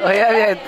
Oyaabiyad.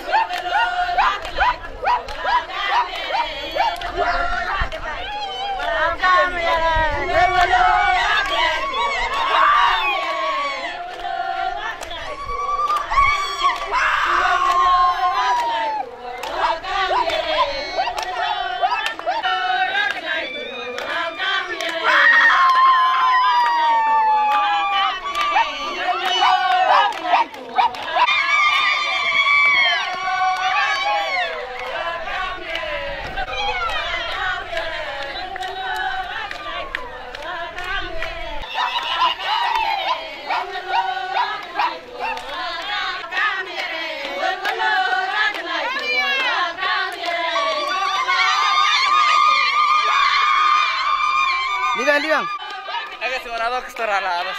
Liban, liban. Agak suara lo kestor ala atas.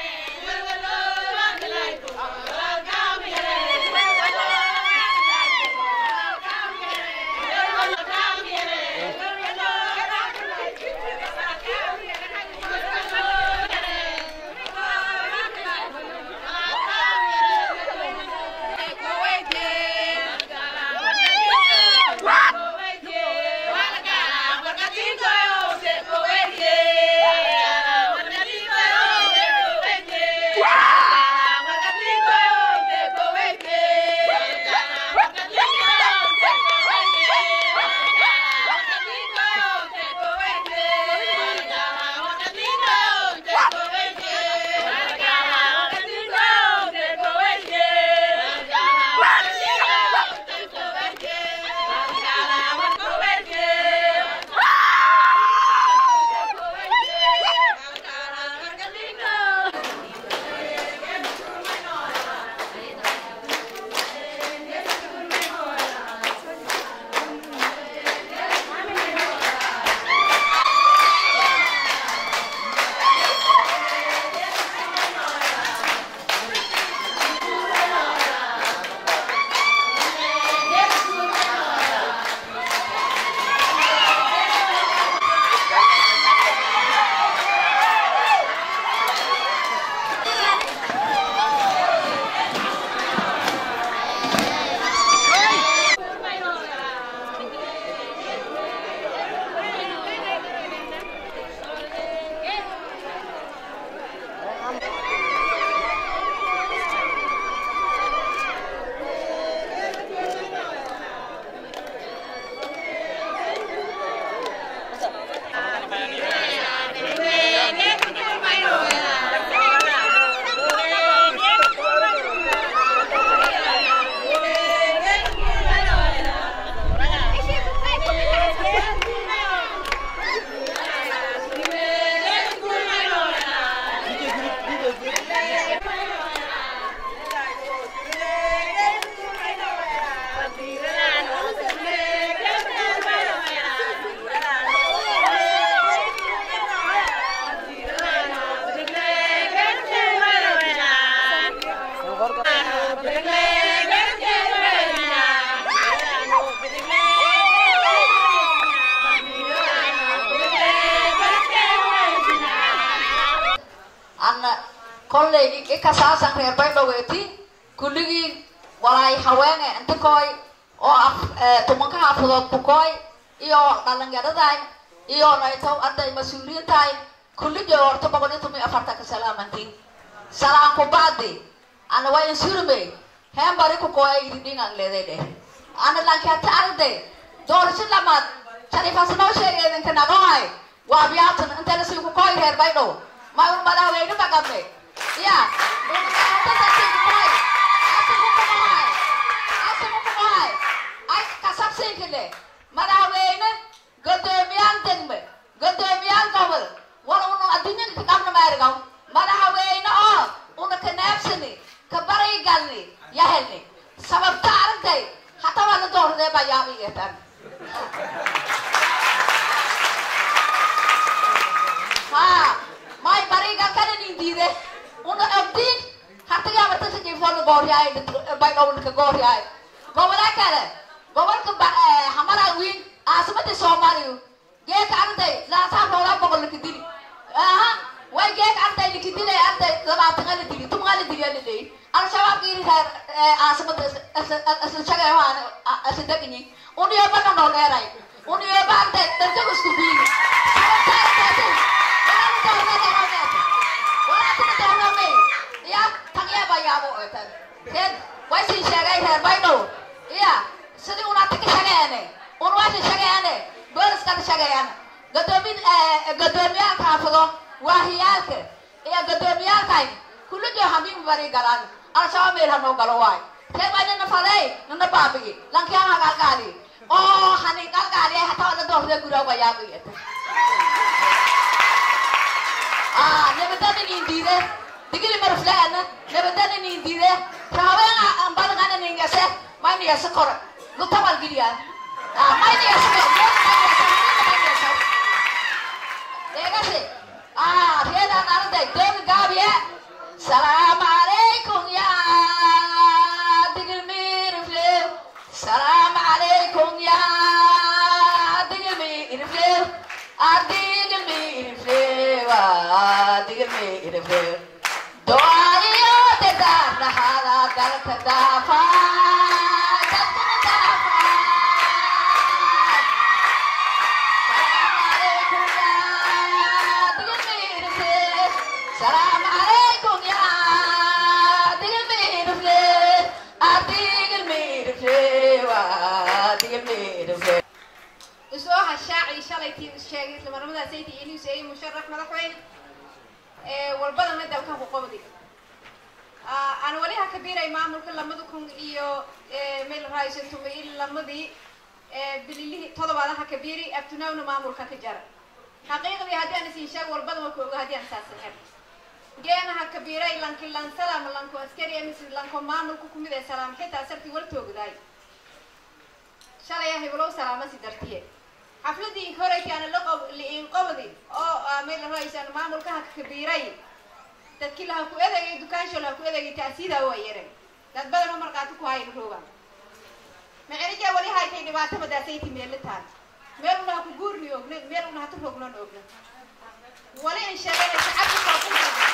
anna kolley ikasaasan reer baydhaweeti kulligii walaay haweene inta kooy oo af tumanka xaafadood bukooy iyo dhalinyaraday iyo naytow arday mas-uuliyiintahay kulligii horta boqol iyo toban iyo afartanka salaamantiin salaan ku bacdi ana waa insurme heen bari ku kooya iridhingan leeday dheh ana lankata arday doorasho lamaad shariifaasanoo sheegay idinka naqohay waa biyaatan inta lasii ku kooy reer baydhow ma un madaxweyne maqame ya ay kasabsinkile madaxweyne gudoomiyaan degme gudoomiyaan gobol wal unu adduunyada ka qabna maarigaw madaxweyne oo una ka neebsani ka baray galni yahelni sababta aragtay hata waa la dooradee baa yaabigeetan ha may bariga kana nindiide una abdiin hatiga abartasa jifoolka gooryaay baydhowlka gooryaay gobolaa kale gobolka hamara wiin caasimada soomaaliya geeka arday laasaa roolaa boqol laka dili aha way geeka arday laka dilay arday labaatan ala dili tumaa la dili ala leeyi al-shabaab iri reer caasimada meelaasi deganyi uniyo baga noo dheeray uniyo baagta dantagu isku biini ya tagyeeba yaabo otan reer waysin sheegay reer baydhow iya sidii unaata ka shageene un waysin shageene booliskana shageeyaan gadoomi gadoomiyaalka xaafado waahiyaalka iyo gadoomiyaalkay kullijo hamiin bari galaan al-shabaab meel hanoo galo waay reer baa nina faday nina baabigi lankiyaana galgaali oo hani galgaali hataa wada doortee guraaga yaabiyata nabadana nin diide digili marflaana nabadana nin diide raawena ambadangana ningase may niyase kore lutabal giliya may niyase degase reedaan arday doomi gaabiye salaamu calaykum ya digil mirifle salaamu calaykum ya digil mirifle adigil mirifle wa digil mirifle doayo te darnahada dalka dafa dalka dafa salaam calaykum ya digil mirifle adigil mirifle wa digil mirifle isoo hashaacii shalaytii sheegay isla marmadaas ayti inuu seeyay musharax madaxweyne ee walbadana dalka ku qabdi aan wali ha kabiiray maamulka lamada kun iyo meel raaysan tumay in lamadii bililihii todobaad ha kabiiri abtunawna maamulka ka jara xaqiiqdii haddii aan isin sheeg walbada ma ku oga haddii aan saasaneer geena ha kabiiray lanki lansalaam lanko askari emis lanko maamulka kumid ee salaam xitaa sarti wal toogdaay shalay heblow salaamasi dartiye xafladii horeytii aan la qob liin qobdi oo meel raaysan maamulka ha kabiiray dadkii laha ku edegay dukaansho laha ku edegay taasiida waa yare dad badan oo markaati ku hayn rooga macerija wali haytay dhibaato madaasaytii meelitaan meel unaha ku guurni ogna meel unaha tu rognan ogna wali in sheeganay shacabka koonfur galbeed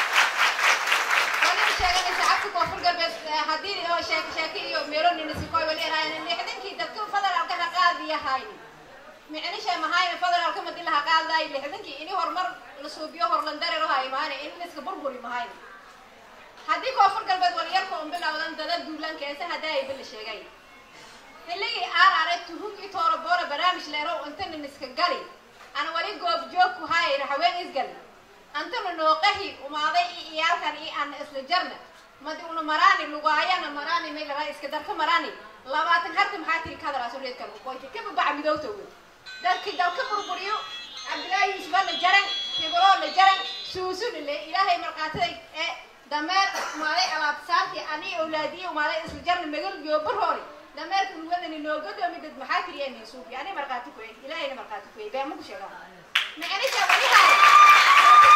wali in sheeganay shacabka koonfur galbeed haddii oo sheek sheeki iyo meelo ninisikoy wali eraayan lixdankii dadka federaalka ha qaadiya hayni micnisha mahayna federaalka madi laha qaadaay lixdankii ini horumar la suubiyo horlandareero ha imaane in iska burburi mahayna haddii koonfur galbeed waliyarka un bilowdan dada duulanka eese haddaa ay bala sheegay xilligii aan arag tuhugii tooroboora barnaamij leerow intana niska gali ana wali goob joog ku hayayna haween isgal antana nooqahi umaaday i iyaalkan i ana isla jarna madi una maraani lugaayana maraani meelara iska darka maraani labaatan harta maxaa tiri kadalaaso reedkan uqoynta kaba baca midowta wey dadki dalka burburiyo cabdilaahi yuusufaa la jaran hiboloo la jaran suusuna le ilaahay markaataday ee dameer umaaday alaabsaarti ani awlaadiye umaaday isla jarna magal joobarhoori dameerka ulwadani noogadoomi dad maxaa tiriya nin suufi ani markaati kuey ilaahayna markaati kuey been maku sheegaa micnisha walihaay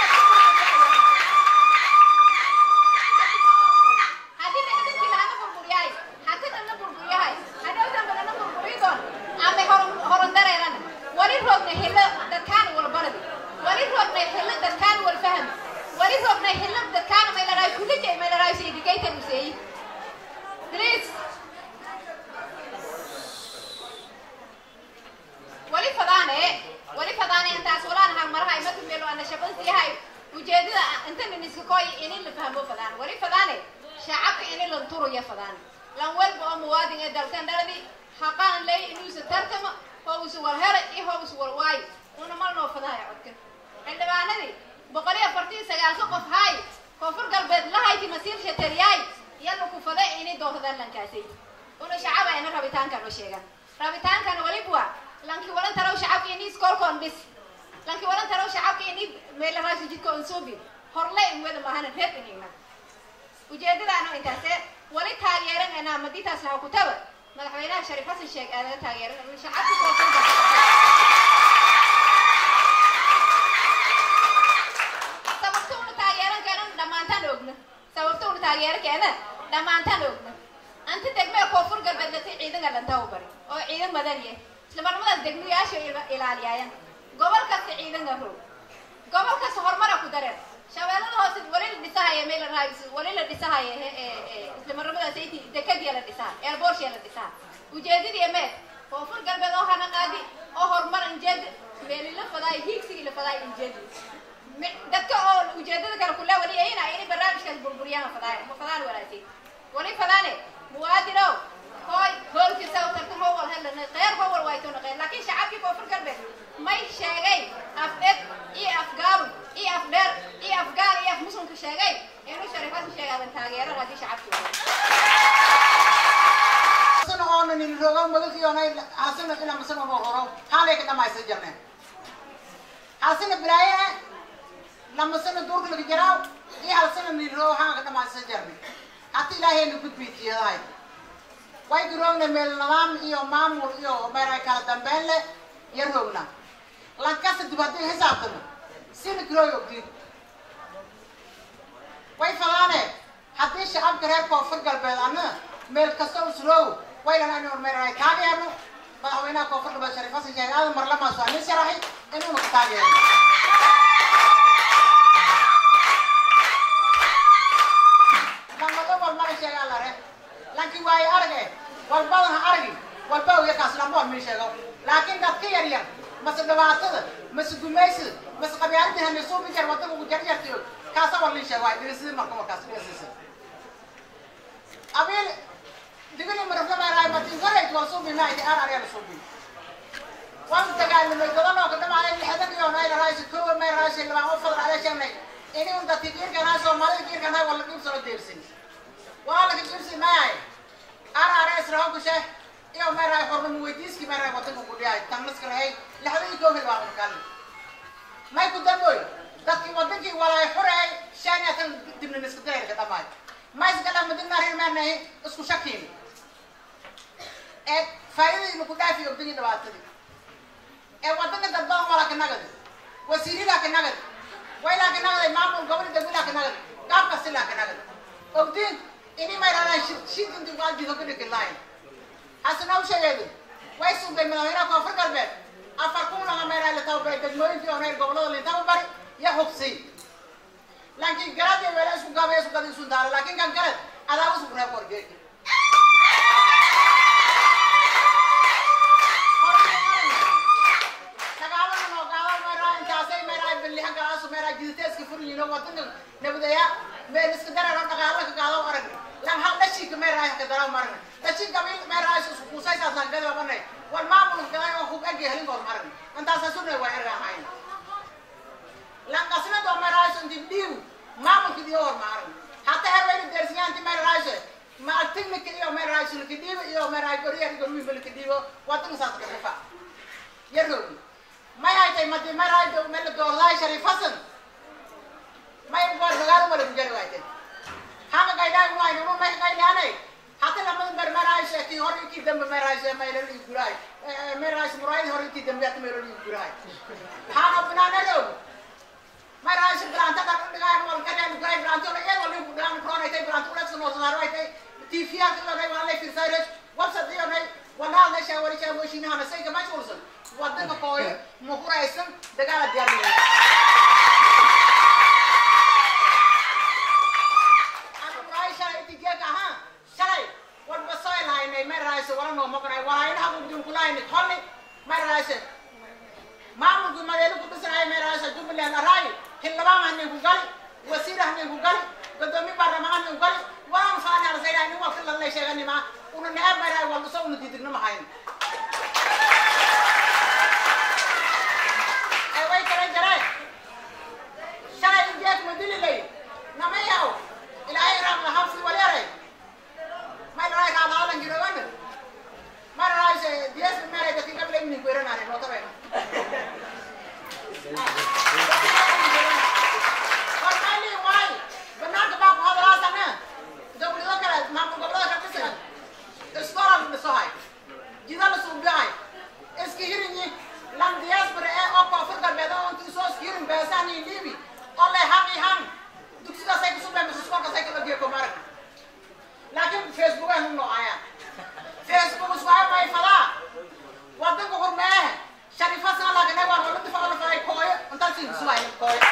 haddii dhexdadkii lahana burburiyahay hatana na burburiyahay hadhow damba na burburiy doon ama horon horon dareerana wali roogna hilo dadkaan walbaradi wali roogna hilo dadkaan walfaham wali roogna hilo dadkaan maylaraay kulija maylaraay saydigaytan useeyi please wali fadaane wali fadaane intaas walaan hang maraha imatu melo ana shabansi yahay ujeedada inta niniska koy inin la fahmo fadaan wali fadaane shacabka inin lan turuya fadaan lan walba oo muwaadin ee dalkan dhaladi haqaan lay inuusa tartama howsa wal hera iyo howsa wal waayo una mal noo fadaaya codkan xildhibaanadii boqol iyo afartii sagaalka qof haay koonfur galbeed lahayti masiir shataryaay yalla ku fada inay doortadaan lankaasay una shacaba ina rabitaankan oo sheegan rabitaankan walibwa lanki walan taraw shacabka ini iskoolkoon dhis lanki walan taraw shacabka ini meelaraasi jidkoon suubi horle in wada mahana reer inigna ujeedadaano intaase wali taageeran anaa maditaas laha kutaba madaxweynaha shariif xasan sheeg aanaga taageeran shacabka koonfur sababta una taageeran keena dhammaantaan ogna sababta una taageeran keena dhammaantaan ogna anta degmee koonfur galbeed latay ciidanka dhantaa u bari oo ciidan madaniye isla marmadaas degmayaasha ilaaliyaayaan gobol kasta ciidanka roog gobol kasta horumara ku dareen shabeellada hoose wali la dhisahaya meel la wali la dhisahaya isla marmadaas ayti dekadiya la dhisaha eerboorshia la dhisaha ujeedadii mee koonfur galbeed oo hana qaadi oo horumar injeed meeli la fadaay hiigsigii la fadaay injeed dadka oo ujeedada kale kula wali ayna inay barnaamijkaas burburiyaan fadaay ma fadaan walaashay wali fadaane muwaadinow hoy hoolkiisa u tartan howal helana qeyr howal way toona qeyr laakiin shacabkii koonfur galbeed may sheegay af ed iyo af gaabun iyo af dheer iyo af gaal iyo af muslimka sheegay inuu shariifadu sheegaadan taageero haddii shacabkii asana oona nin rogo magasiyoonay hasana ina masana mo horo haalay ka dhamaysa jarneen hasana bilaaye lamasana duurka laga jaraaw iyo halsana nin rogo haan ka dhamaysa jarne hata ilaahayna gudbiitiyadahay way garoogna meel nidaam iyo maamul iyo meeray kala dambeyn leh iyo roogna lankasa dib haddii xisaabtano sina garooy ogdiin way fadaane haddii shacabka reer koonfur galbeed ana meel kasta usroog waylan anu meeray taageerno madaxweynaha koonfur galbeed shariif xasan sheekh aadan marlamaas waa nin sharaxay inuuna ka taageerno lamado walmala sheegaa la re laakiin waayo arage walbadan ha aragi walba oya kaas lamboon mii sheego laakiin dadka yar yar mase dhibaatada mase gumaysida mase qabyaaladii hanisuubi jar wadada ugu jarjartayo kaasa war lii sheego waay dhirisidi marka markaas dhirisiisa abiil digili maraflamaaraay matin korayt waa suubi maaydi ar aryaa la suubi waan dagaalamay dadanoo ka dhamaaday lixdan iyo nay raaysi koowa may raaysi labaan oo fadal ala sheegnay ini un dadki giirkanaa soomaalida giirkanaa waa la dhiibsano deersin waa laga dhiibsi maayay ar arya israho kushe iyo may raay hornamo weydiiski may raay wadanka ku dhiyaay tangnaska rahay lixdan iyo koow hilbaa makali may ku damboy dadki wadankii walaay xureey shan iyo tan dibna niska dareerka dhamaay mais gala madina rin maanahay isku shakiin ee faa'iidaynu ku dhaafi ogdagii dhibaatadii ee wadanka dad badan waa ka nagadi wasiiridaa ka nagadi waylaa ka nagaday maamul gobol dawilaa ka nagadi qaabka silaa ka nagadi ogdiin ini may raadaan shid shid intii waa jido ka dhigi lahayn hasana u sheegeedu way sugay madaxweynaha koonfur galbeed afar kun laga meeraa la tababaray degmooyinkii oo reer gobolada lintaba bari iyo hubsi laakiin garad iyo weela isku gaabay isku gadi isu daara laakiin kan kale adaaba isku reeb wargeeki dagaalada noo gaado meeraa intaasay meeraa billiha galaasu meeraa jiditeeska furyiino wadanka nabadaya meel iska dareero dhaqaala ka gaado arag lan hal dhashiika meeraa ka daraw marag dhashi gabil meeraa isku kuusaysaas lan gadi wabanay wal maamul gaday oo hub egi helin goor marag intaasa sunay waa erga ahayn lan qasna do meeraa inti dhiiw maamulka iyo hor maaran hata herwayna deersiyaanti meeraashe ma technique iyo meeraashe laki dhiibo iyo meeraa goriya gorwi balki dhiibo wadanka saas ka rifa yaroogi may haytay madi meeraa do meel doordaay shariif hasan may goor dagaal wala bujari waaytay hanga gaydaan waay numa may gaydaanay hata lamada ber meeraashe ki hor ki dambe meeraashe may la guraay meeraashe muraay hor ki dambe at may la guraay hanga binaana roog maraasha bilanta kan dhigaan wal kadaan guray bilanto la yar wal ku daan korona tay bilanto la soo soo ay tay tifiya ka la wala fi sayres wabsa diyo nay wala la sha wala sha washina hana say kama chulsan wadan ko koy mo kuraysan dagala diar ni aku raisha iti ge ka ha shalay wal basoy lai nay maraasha wala no mo kuray wala ina ku dun kulay ni kholi maraasha maamulku madeelu ku dhisanayo meeraasha jubbaland araayi xildhibaan hanin ku gali wasiir hanin ku gali gudoomiye baarlamaan hanin ku gali waan faani arsayna nin waa filan lay sheeganima una neceb meeraay waa dhuso una diidigna mahayn ay way kala jareen shalay injeek ma dili lay nama yaw ilaahay raam la habsi walyaray may raay raadaalan girogan may raay dies meeray dadki gable inin ku iranare nootabay Warmali waay banaanka baa ku hadalaasana dowlado kale maamul gobolada ka dhisan iskola la dhisohay jida la suubiyahay iska hirinyi lan diaspora ee oo koonfur galbeed oo intii soo iska hirin beesaan iyo liibi oo lay haqi han dugsidaasay kusubeen mise iskoolkaasay kala geeko marag laakiin facebook ay nu noocayaan facebook iswaay may fadaa wadanka hurmeehe shariifasana laagane waa wala difacla faday kooyo intaasi isuwaay kooyo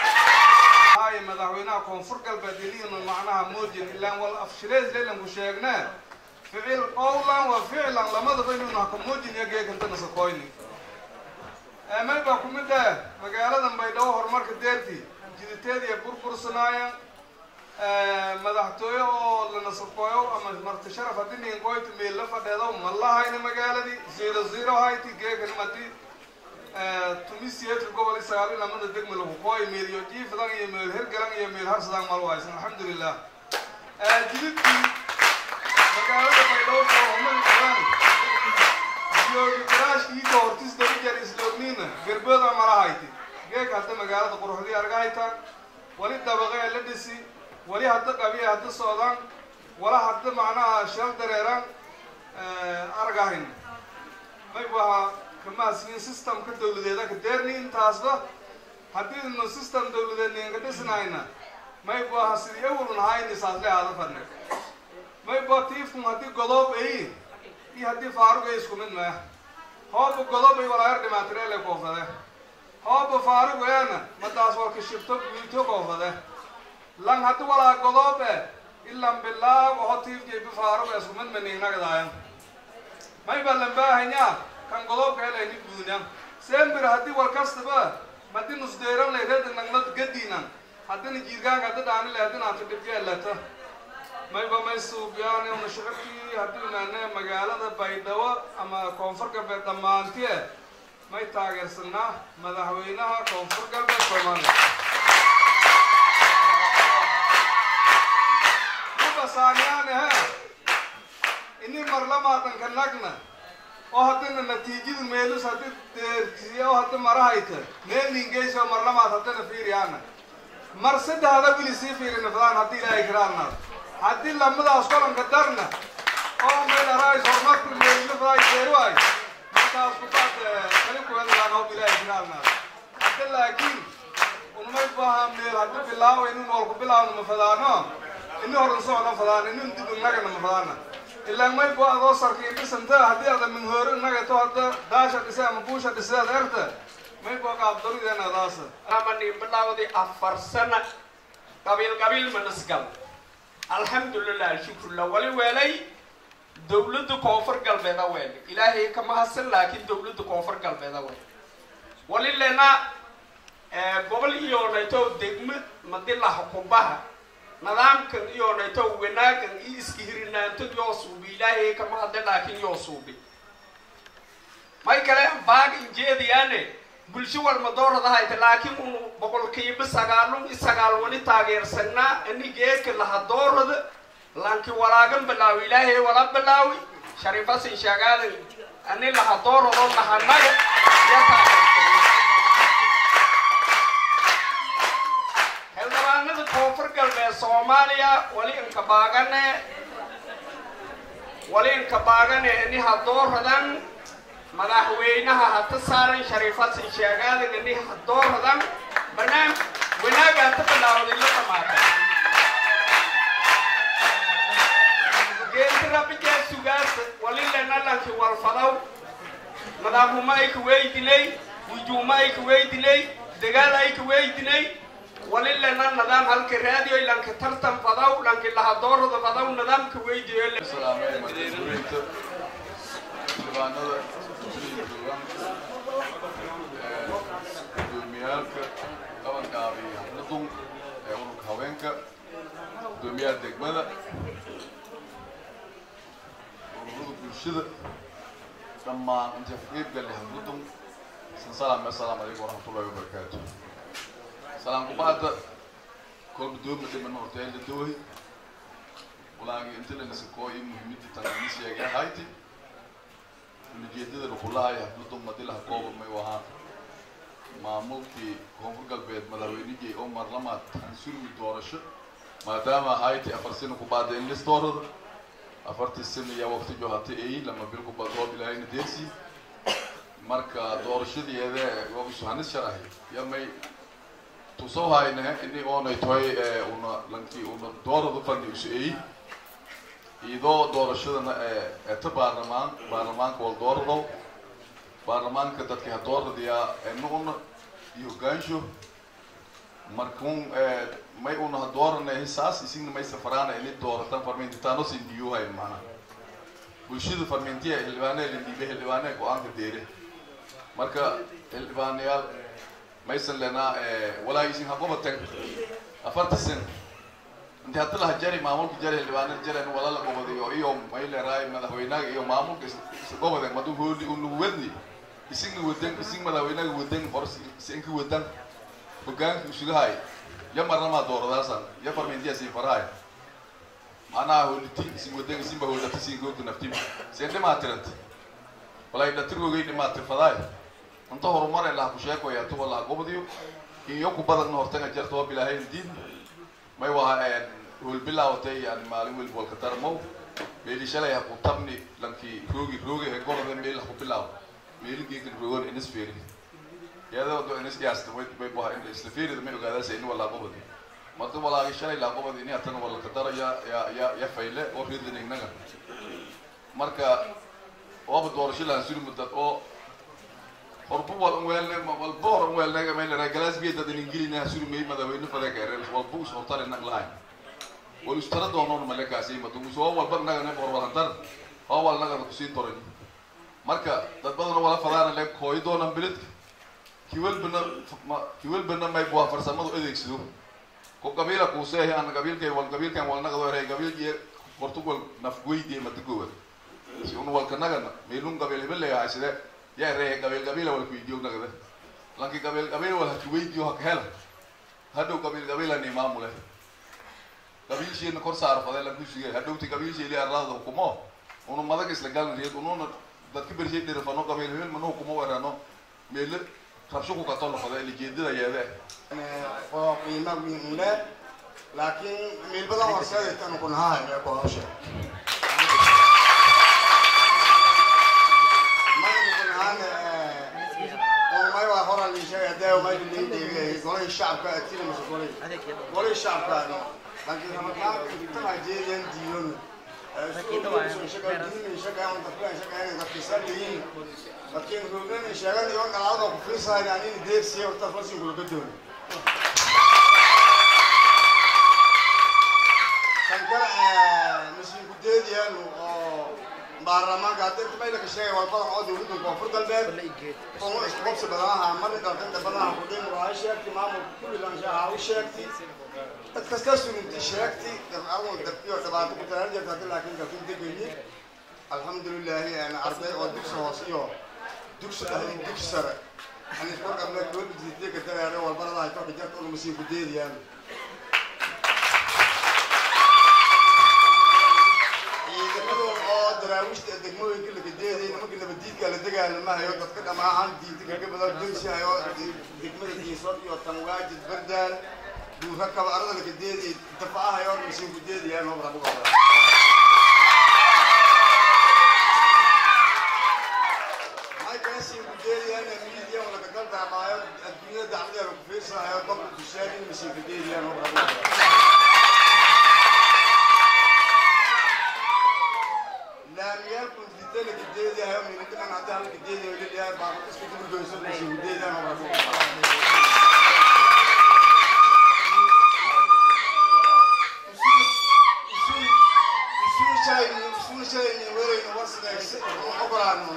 هاي مدحوينها كونفور قلب دليل من معناها موجن إلا والأفشليز ليلن وشيغنا ficil qowlan wa ficlan lamadaba inuu nahkamuujiniyo geekantana sakoyni may baa kumid ah magaaladan baydhabo horumarka deertii jiditeed iyo burbursanaaya madaxtooye oo la nasakooyo ama marti sharaf haddii ninkoyta meel la fadheedo ma lahayna magaaladii zero zero hayti geekan madi tumisiyedka gobol sagaal iyo lamada degma lagu kooy meel iyo jiifdan iyo meel hergalan iyo meel harsadan mal waysan alxamdulilah jididkii magaalada baydhabo soomali badan joogi garaash iiga hortis darijar isloogniina gerbooda malahayti geeka hadda magaalada quruxdii argahaytaan wali dabaqee la dhisi wali hadda qabiya hadda socdaan wala hadda macnaha shal dareeraan argahayn may waha kamahasnin systemka dawladeeda ka deerni intaasba haddii nu system dawladeed ninka dhisnayna may waha sidii awalun hayni saasle aada fadne may ba tiifkun haddii godoob ay iyo haddii faarug ay isku mid maya hooba godob ay walaayar dhimaatirele koofade hooba faarug eena madaas walka shibto guito koofade lan haddi walaa godoob e ilan bilaab oho tiifjayba faarug isku mid manignagdaayan may ba lambaahanya kan godoobka helayni guunya sembir haddii war kastaba madi nusdeeran lay reeda nagnad gadiinan haddina jiirgaanka haddi dhaani lay haddina anta dhibgeelata mayba may suubyaan una shicibkii haddii naane magaalada baydhabo ama koonfur galbeed dhammaantie may taageersanaa madaxweynaha koonfur galbeed soomaaliya mabasaaniyaane he ini marlamaadanka nagna oo haddina natiijada meelus haddi deersiya oo haddi marahayta meelingeyso marlamaad haddina fiiriyaana mar saddexda wili sii fiirina fadaan haddii ilaahay kiraanaad haddii lamadaas kolanka darna oo meelarays horumarku meelina faday deeruay markaas kubaad kali kuwedalaan hoob ilaahay kiraanaad hadda laakiin unmay baha meel haddi bilaawo inin noolku bilaawna ma fadaano ini horan socona fadaan inin dib inagana ma fadaana ilaan may bo adoo sarkiin dhisanta haddii ada minhooro inagato hadda daasha dhise ama buusha dhiseed erta may bo qaabdarideena adaasa amani bilawdi afar sana qabiil qabiil manasgal alxamdulilah shukrula wali weelay dawladda koonfur galbeeda weele ilaahay kama hasan laakiin dawladda koonfur galbeeda weele wali lena gobol iyoonayto degmo madilaha kumbaha nidaamkan iyoonayto wanaagan iyo iska hirinaanto yoo suubi ilaahay kama hadle laakiin yoo suubi may kale baag injeediyaane bulsho walma dooradahayta laakiin unu boqolkiiba sagaalun i sagaal wali taageersanaa ani geeka laha doorada lanki walaagan bilaawi ilaahay wala bilaawi sharifasin shaagaadan ani laha doorado lahanaga ya taageersanaa xildhibaanada koonfur galbeed soomaaliya wali inka baagane wali inka baagane ani ha dooradan madaxweynaha hata saaran shariifasin sheegaadan ini dooradan banaan wanaaga hata bilaawday la dhamaatay geentirabigaa sugaas wali lenalanki walfadaw madaxuma ay ka weydinay wujuuma ay ka weydinay dagaal ay ka weydinay wali lena nidaam halka raadiyo lanka tartan fadaw lanki laha doorada fadaw nidaamka weydiyo xildhibaanada gudoomiyaalka qabanka iyo xafladun ee ururka haweenka gudoomiyaha degmada ururada bulshada dhammaan inta qeybgale xafladun sansalam assalaamu calaykum waraxmatullahi wabarakaatu salaam kubacda kolba dooma dhiman horteela dawahi walaagi inta lanasakoo iyo muhiimadii tanani sheegay ahayti ujeedada lukulahay xafladu madilaha kooba may ahaan maamulkii koonfur galbeed madaxweynihii oo marlamaad hansulmi doorasho maadaama ahayti afar sano kubacda in lis doorada afartii sano yaa waqti johata ay lama bil kubad roob ilaahayna deersi marka doorashadeeda waa hanis sharahay ya may tusoo hayne ini oonay toy una lankii una doorada fadhi isu ay iyadoo doorashadana eta baarlamaan baarlamaanka wal doorado baarlamaanka dadka ha dooradayaa nuuna iyo hogaansho markun may una ha doorana hisaas isigna may safaraana ini dooratan farmintitaano sin diyuhay mana bulshada farmentiya xildhibaanee lindiibe xildhibaanee go-aanka deere marka xildhibaanayaal maysan lenaa walaagisin haqobaten afarta sen inti hadda laha jari maamulka jari xildhibaanada jaren wala la gobadayo iyo mayleeraay madaxweynaga iyo maamulka isgobaden madu hooli unugu wedni isinga wadan ising madaxweynaga wadan hor isinka wadan hogaanka usugahay ya marnamaa dooradaasan ya farmentiya siin farahay macnaha hooliti isin wadan isinba hoolata siin googta naftim seen dhimaa tiranta walay dhatirgogay dhimaa tirfadaay inta horumare laha ku sheekoya tuba laha gobadiyo iyo ku badan hortanga jarta waa bilaahayn diin may waha hoolbilaawatay yani maalin welba walka darmow meeli shalay ha ku tabni lankii roogi roogi he gorode meel ha ku bilaaw meeli geekan roogan inis feeri yada do inis yaasta way may baha in isla feerida may ogaadaasa ini walaa gobadi marka walaagi shalay laa gobadi ini hatana walaka dara ya ya ya ya fayle oo ridinignaga marka waaba doorasho lahan suri mudad oo horbu wal unweelne walba hor unweelnega may lera galaasbiya dad ingilina suri may madaxweyne fadeka erel walba us hortare nag lahayn wal istara doonoon malekaasi madu soo walba naga ne hor walantar oo wal naga kusii doran marka dad badan wala fadaana le kooy doonan bilidka kiwelbana kiwelbana may buha farsamadu adeegsado ko qabiila kuuseehi ana qabiilkay wal qabiilkan wal naga doorey qabiilkiye portugal nafgoydiye madagowa si un walka nagana meelun qabiil hebel leeyahay side yaa reehe qabiil qabiila walka weydiyo nagada lanki qabiil qabiil wal haki weydiyo haka hela hadhow qabiil qabiilani maamule qabiilshiina kor saar faday lan kushige hadhowti qabiilshiili arlaada hukumo unu madag isla galan riyad ununa dadka bershay dhirifano qabiil hebel mana hukumo werano meele rabsho ku katoo noqda lijeedada yeede oo qiimo weyn leh laakiin meel badan horseeda tan ku nahay ee ku hawsha may waa hora lii sheegay dee may leeyahay golay shacabka atila mas golay golay shacabka laakiin ramadaan tan jeedeen diyon laakiin hoggaan sheegan iyo dhalaada ku fiirsahay anin deegsiyo horta fasin kula doon kan kale masiin ku deediyaan oo baarlamaanka hadda inta mayla ka sheegay waa badan oo dowladda koonfur galbeed oo isku qabsi badanaha marna dalkanta badanaha ku dhin waa sheegtay maamulka kulligan shaaha u sheegtay dad kasta sulinti sheegtay dabcadan dabkiyo dhibaato ku talaan jirta hadda laakiin dalkin degayay alxamdulilahi yani arday oo dugsi hoose iyo dugsi dhexe dugsi sare yani isku qabna dowladda jididee ka dareere walbarada ay toka jarta una masiin ku deediyaan daraawiishta degmooyinka laga deeday nimanka nabadiidka la dagaalamahayo dadka dhamaahan diinta kaga badan dunsihayo degmada diinsod iyo tanwaajid bardaan duura kaba arada laga deeday dafaahayo masiin ku deedayaan oo rabu masiin ku deedayaan miidiya laga daldaamaayo adduunyada dacladeeda ku fiirsahayo dadka tushaagin masiin ku deedayaan oo rabu laamiyaalku didana gideedahayo minadinan hadda hal gideedayo liliyahay baaqo iska dulgoyso masi gideedaan oo rabu isu shalayni werayno warsidays ogolaano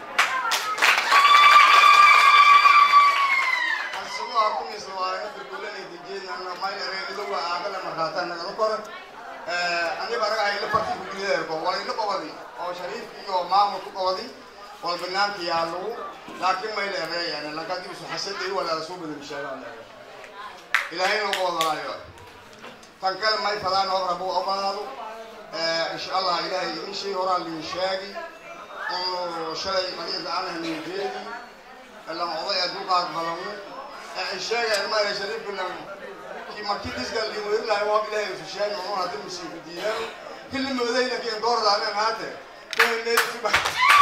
asagoo arkumaysa waarana birgulanay dijeedana maylareenido waa aagala markaataa nagala kora aniba anaga hayla farti kuguleerko walayla qobadi oo shariifki iyo maamulku qobadi wal banaanka yaalugu laakiin may leereeyaan lankadib isu xasaday walaala soo badan sheegaan ilaahay noo qobadalaayo tan kale may fadaan oo rabu ogolaado insha allah ilaahay in shay horaa liin sheegi unu shalay qadiida anaha nigeedi lan oday adduuqaad balamu sheegeen maale shariifka lan markii disgal liin lahay waa ilaahay isu sheegi unu hadda musiiku diidaan kulli moodayna kiin doordaanen haate kuhaneedsiba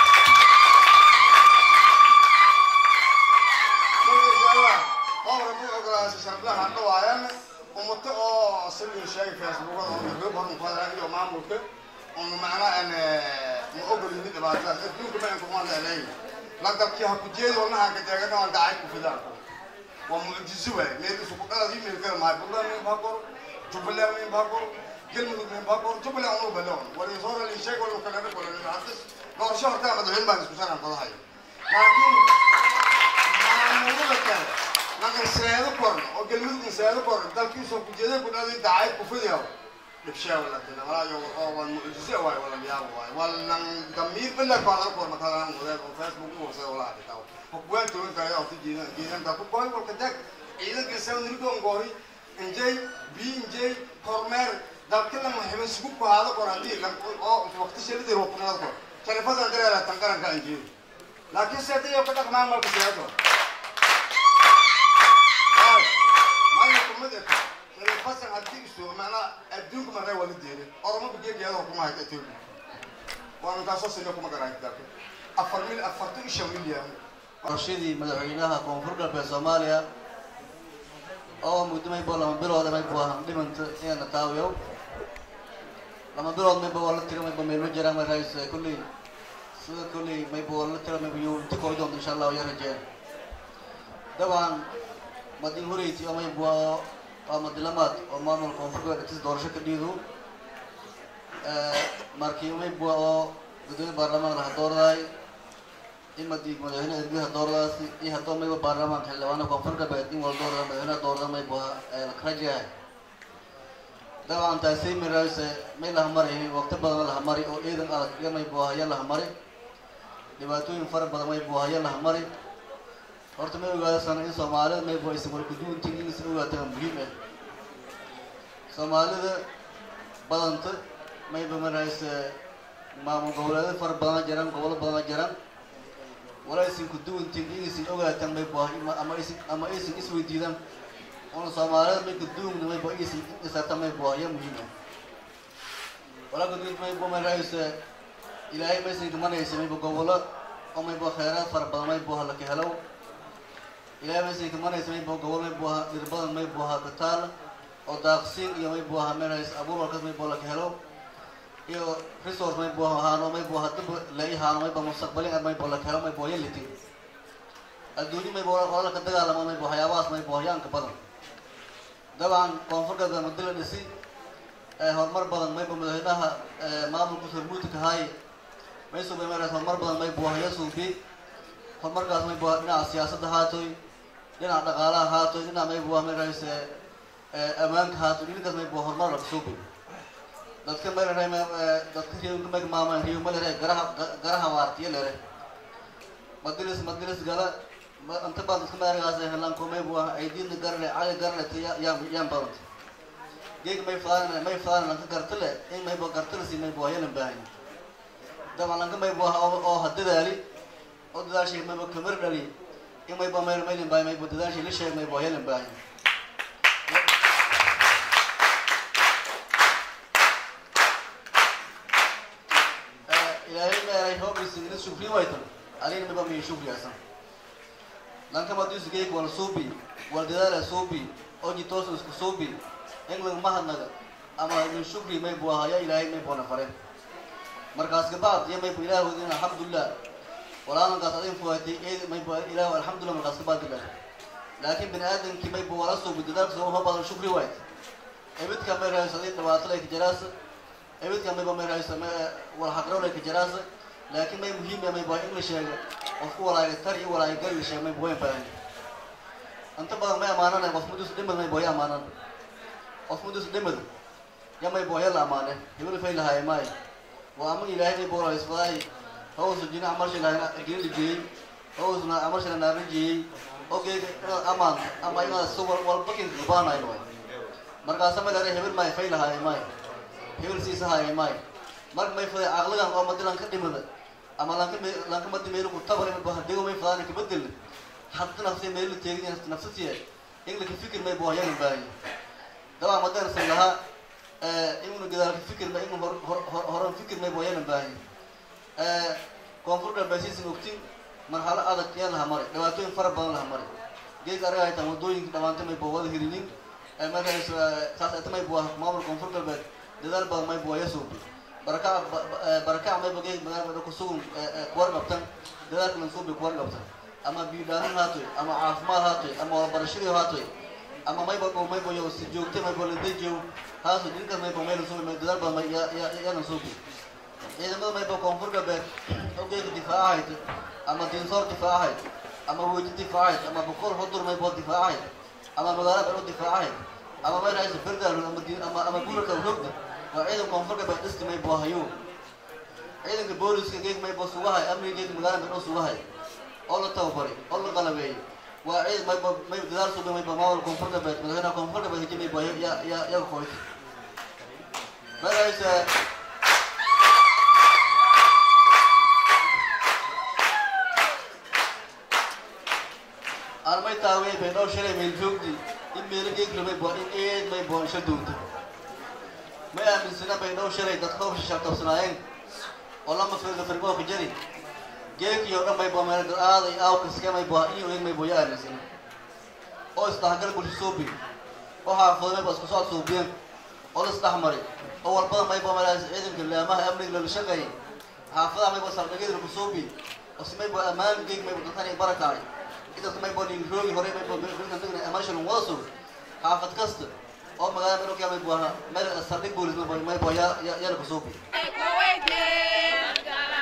rabu ogolaasay sharaflaha dhawaayan umato oo sawir sheegay facebookada oo gabdho badan qodaan iyo maamulka oo macnaa aan ma ogolin dhibaatada adduunka ma inkumaan leedahay la dabkii ha ku jeedo wanaha ka deegana waan dhacay ku fidaan waa mucjiso waay meel isu ku dhalad email kala maay bulan min baa qoro jubbaland min baa qoro galmudug membaaqor jubbaland unu baleon walisoora liisheeg wal kalena kolena hadis doorasho hortaa madaxweyne baan isku sanaan qadahayo laakiin maamulada kale nagan seedo korn oo galmudug seedo korn dalkiisoo kujeeda ku dhalin dacayb ku fidiyo dhibshaa wala dina walaa yo oo wan mucjise waay wala yaabo waay walan damiir billa ko ala korn makalaan wadaad oo facebook u wasay wala dhitaw hukwan toon tahay oo tijiina jiidan ka ku koy walka dag ciidanka soo nirgo ngori injay bi injay kormeer dalka la muhiim sugu ku hada kor hadii la oo waqti shilidi roqnaa kor telefoon dareera tan qaranka injay laakiin seeday oo ka dhaqmaan marka seedo maayo kumada telefoon hadii isu maana adduunka maray wala deeray oroma bigeeyada kuma hayta Ethiopia waan ka soo sinay kuma garan dalka afar mil afartan iyo shan milyan qorshadii madaxweynaha koonfur galbeed soomaaliya oo muddo maybo lama bilood maybo ahan dhimanta inana taawiyo lama bilood maybo waa la tiro maybo meelma jiraan may rays kulley sida kulley maybo waa la tiro maybo yuu inta kori doonto insha allah ya rajeen dabcan madin horeyti oo maybo waa madilamaad oo maamul koonfur galbeed intis doorasho ka dhiidu markii maybo oo gudoomiye baarlamaan laha doordaay imadi madaxweyne ergaha dooradaasi iyo haddoo mayba baarlamaanka xildhibaana koonfur galbeed in wala doorada madaxweynaha doorada mayba karajahay dabcan taasi mirayse may laha mari waqti badan laha mari oo ciidan adag iyo maybu haya laha mari dhibaatooyin fara badan maybu haya laha mari horta may ogaadasana in soomaalida maybu aysan wala guduuntin in isan ogaatana muhiim ah soomaalida badanta mayba mirayse maamul goboleedo fara badana jiraan gobolo badana jiraan wala aysan ku duwantin inaysan ogaataan maybo ama aysan ama aysan isweydiidaan una soomaalida may kuduwna maybo aysan isarta maybo ayaa muhiim ah wala kudud maybo maraysa ilaahay maysan kamanaysa maybo gobolo oo maybo kheyraad fara badan maybo ha laka helo ilaahay maysan kamanaysa maybo gobolo maybo ha dhir badan maybo ha kataal oo daaqsiin iyo maybo ha maraysa abuur walkas maybo laka helo iyo resource maybo ahaano maybo hadaba lai haano maybo mustaqbalin ar maybo la helo maybo haya litin adduuni maybo qola ka dagaalamo maybo waxyaabahaas maybo hayaanka badan dabcan koonfur galbeed madila dhisi horumar badan maybo madaxweynaha maamulka hormuudka haay may suubay marays horumar badan maybo haya suubi horumarkaas maybo dhinaca siyaasadda haatoy dhinaca dhaqaalaha haatoy dhinaca maybo marays ammaanka haatoy dhinkaas maybo horumar laga suubi dadka malere dadka riyowka mag maamaan riyow malere garaha garaha waartiyo lere madilis madilis gala inta badan dadka maaragaas helaan komay bu ah aydiina garle cali garle yaan yaan badanta geeg may fadaan may fadaan lanka gartale in maybo gartale si maybo hayalan baahan daban lanka maybo oo hadadaali oo dadaashay maybo kamar dhali in maybo mayl maylin baahan maybo dadaashay la sheeg maybo hayalan baahan ilaahay meeray hoogiisa ina shukri waytan alina miba miya shukri asan lanka madiisu geek wal suubi wal dadaala suubi oji toosu isku suubi england mahadnaga ama min shukri may bu ahaya ilaahay may boona fare markaas kabacd iyo may bu ilaah wadin alxamdulilah walaalankaas adin fuhatay eed may bu ilaah alxamdulilah markaas kabacd ilah laakiin bini aadamkii may bu wala suubi dadaalka soo badan shukri wayt ebidka may rahayso adin dhibaato lay ka jaraasa ebidka mayba may rahayso wal xaqrow lay ka jaraasa laakiin may muhiim may bu in la sheego qofku walaaga tar iyo walaaga gal la sheego may bu wayn baahan inta badan may amaanana qof mudus dhimad may boya amaanan qof mudus dhimad ya may boya la amaane hebel fay lahaay maay waa ama ilaahay may boora isfaday hawsu jina amal shi lahaay jina dijiyey hawsuna amal shi lahaay dijiyey okay amaan ama ina suwar wal bakin baanaay way markaas ma leeyahay hebel may fay lahaay maay hebel siisa haay maay marka may faday aqlagan oo madilan ka dhimada ama lanka lanka madi meel ku tabar ma bahan dego may fadaan ka bedel hatta nafsi meel teegin nafsatiya in la fikir may boo yan baahay dawa madan salaha ee inuu gadaal ka fikir ma inuu horan fikir may boo yan baahay ee koonfur galbeedkiisa ogtiin marxalo adag yaa laha maray dhibaatooyin fara badan laha maray gees araga ay tahay wadooyinka dhamaantay may boo wada hirinin ee markaas saas ay tamay boo maamul koonfur galbeed dadaal badan may boo yasuubi baraka baraka may boo gees magaalada ku sugan kuwar qabtan dadaalka lan suubi kuwar qabtan ama biidhaanin haatoy ama caafimaad haatoy ama waxbarashadii haatoy ama mayba oo mayba yo si joogtay mayba la dejiyo haaso ninka mayba mayla soo may dadaal badan may ya ya yana soo bi ciidamada mayba koonfur galbeed xogeega difaacahayd ama dinsoor difaacahayd ama weji difaacahayd ama boqol hudur mayba difaacahayd ama magaalo belo difaacahayd ama mayra aysa berdaal ama di ama ama guraka rogda waa ciidan koonfur galbeed dhisti mayba hayo ciidanka booliska geeg mayba sugahay amniga geeg magaalo belo sugahay oo la tababaray oo la qalabeeyey waa ciid mayba may dadaal suga mayba maamul koonfur galbeed madaxweynaha koonfur galbeed heji mayba ya ya ya qoyt maraysa aan may taaway bay noo shalay meel joogdi in meelo geegla mayba in eed mayba isha doonta may aaminsana bay noo shalay dadka hor shishaabtabsanaayeen oo lama firga firgoo ka jari geekiyo dhan mayba meel aaday aawkaska mayba iyo eeg mayba ya aaminsana oo isdhexgal bulsho suubi oo xaafado mayba isku socod suubiyeen oo la isdhexmaray oo walbada mayba malaas ciidanka laamaha amniga lala shaqeeyay xaafadaha mayba saldhigyada lagu suubi oo si mayba ammaan geeg mayba dadkan ay barakacay intaas mayba ningroogi hore mayba bilkan degna amaashan wada sug xaafad kasta oo magaalada markaa mayba meel saldhig boolis mayba mayba ya ya ya lagu suubi Kuwait,